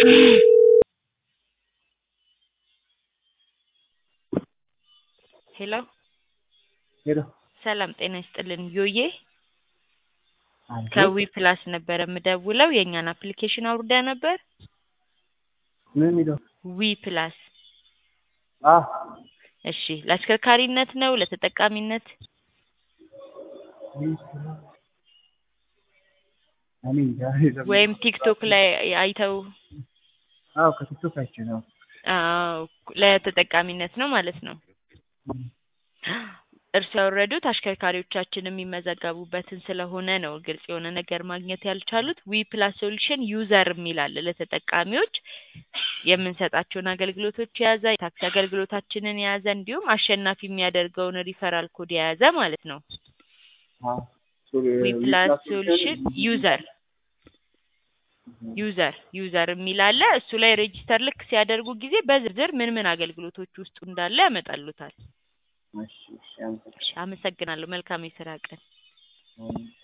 ሄሎ ሄሎ ሰላም ጤና ይስጥልን ዮዬ አንቺ ከዊ ፕላስ ነበረ የምደውለው የእኛን አፕሊኬሽን አውርዳ ነበር ምን የሚለው ዊ ፕላስ አ እሺ ለአሽከርካሪነት ነው ለተጠቃሚነት እኔ እንጃ የለም። ወይም ቲክቶክ ላይ አይተው አዎ ከቲክቶክ አይቼ ነው። አዎ ለተጠቃሚነት ነው ማለት ነው እርስ ያወረዱት አሽከርካሪዎቻችን የሚመዘገቡበትን ስለሆነ ነው ግልጽ የሆነ ነገር ማግኘት ያልቻሉት ዊ ፕላስ ሶሉሽን ዩዘር የሚል አለ ለተጠቃሚዎች የምንሰጣቸውን አገልግሎቶች የያዘ የታክሲ አገልግሎታችንን የያዘ እንዲሁም አሸናፊ የሚያደርገውን ሪፈራል ኮድ የያዘ ማለት ነው አ ሶ- ዊ ፕላስ ፕላስ ሶሉሽን ዩዘር ዩዘር ዩዘር የሚል አለ እሱ ላይ ሬጂስተር ልክ ሲያደርጉ ጊዜ በዝርዝር ምን ምን አገልግሎቶች ውስጡ እንዳለ ያመጣሉታል እሺ እሺ አመሰግናለሁ። እሺ አመሰግናለሁ መልካም የስራ ቀን አሜን።